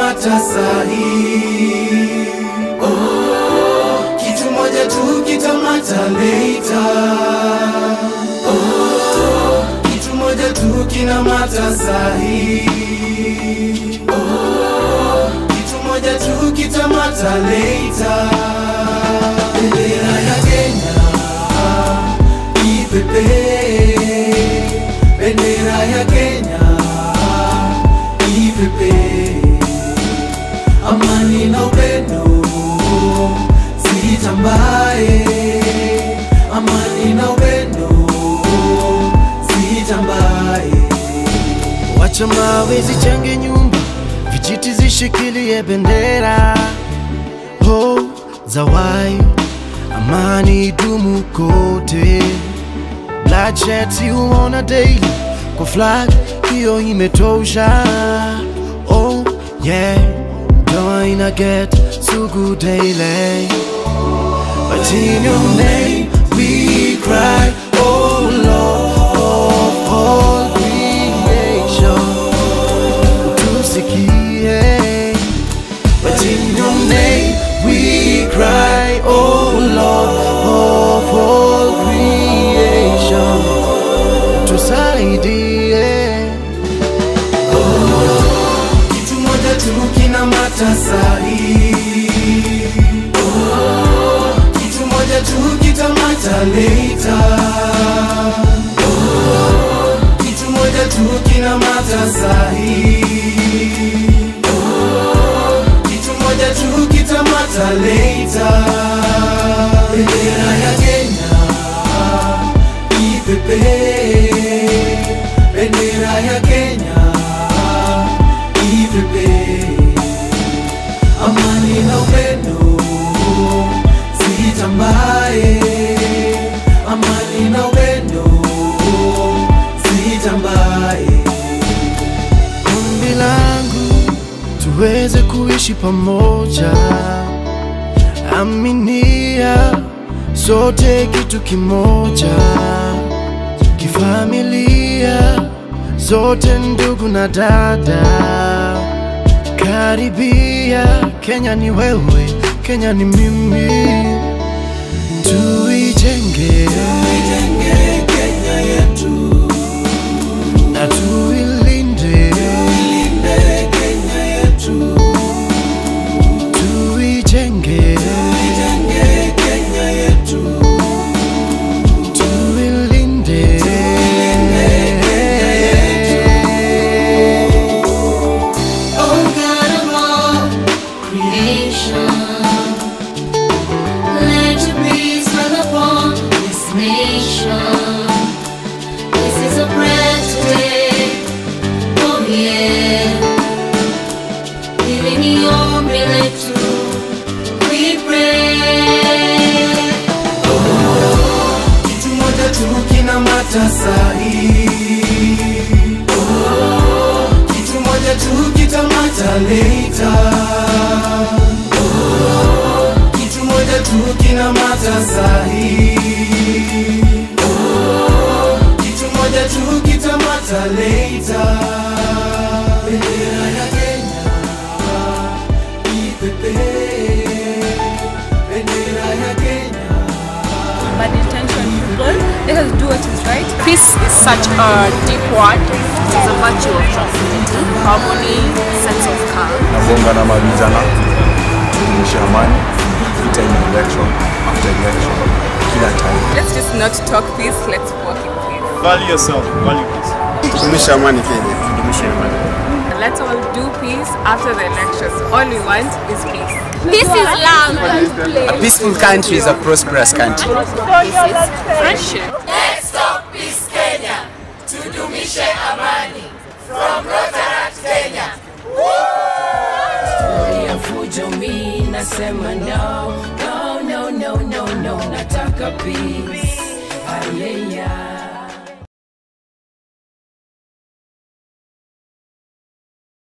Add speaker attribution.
Speaker 1: kitamata sahi. Oh, kitu moja tu kitamata later. Oh, kitu moja tu kinamata sahi. Oh, kitu moja tu kitamata later. Bendera ya Kenya ipepe, bendera ya Kenya ipepe, amani na upendo zitambae, amani na upendo zitambae.
Speaker 2: Wacha mawe zichenge nyumba, vijiti zishikilie bendera ho zawai, amani dumu kote. Bloodshed si huona daily, kwa flag hiyo imetosha. Oh yeah, doa ina get sugu daily. But in your name we cry, oh Lord of all creation. Tusikie. But in your name we cry, oh Lord of all creation. Tusaidie.
Speaker 1: kitu moja tu kinamata sahi. Oh, kitu moja tu kitamata later. Oh, kitu moja tu kinamata sahi. Oh, kitu moja tu kitamata later. Bendera ya Kenya ipepe, bendera ya Kenya ipepe, amani na upendo zitambae, amani na upendo zitambae.
Speaker 2: Ombi langu tuweze kuishi pamoja, aminia sote kitu kimoja, kifamilia zote ndugu na dada, karibia. Kenya ni wewe, Kenya ni mimi, tuijenge
Speaker 1: Tuijenge Kenya yetu,
Speaker 2: na tuilinde,
Speaker 1: ilinde Kenya yetu,
Speaker 2: tuijenge
Speaker 1: tuijenge Kenya yetu.
Speaker 2: tuilinde.
Speaker 3: Oh God of all creation, let your peace run upon this nation. This is a prayer today, oh yeah. Hili ni ombi letu, we pray.
Speaker 1: kitu moja tu kinamata sahi. Oh, kitu moja tu kitamata later. Oh, kitu moja tu kinamata sahi. Oh, kitu moja tu kitamata later. Bendera ya Kenya ipepe, bendera ya Kenya
Speaker 4: bad intention people. Let us do what is right.
Speaker 5: Peace is such a deep word. It is a virtue of tranquility, harmony, sense of calm.
Speaker 6: nabonga na mavijana tudumishe amani vita in election after election kila time
Speaker 4: Let's just not talk peace, let's walk in peace.
Speaker 6: value yourself value peace tudumishe amani Kenya tudumishe amani
Speaker 4: Let's all do peace after the elections. All we want is peace.
Speaker 5: Peace is love.
Speaker 7: A peaceful country is a prosperous country.
Speaker 5: Peace is friendship.
Speaker 8: ya fujo mi nasema no no no no no no nataka peace Hallelujah.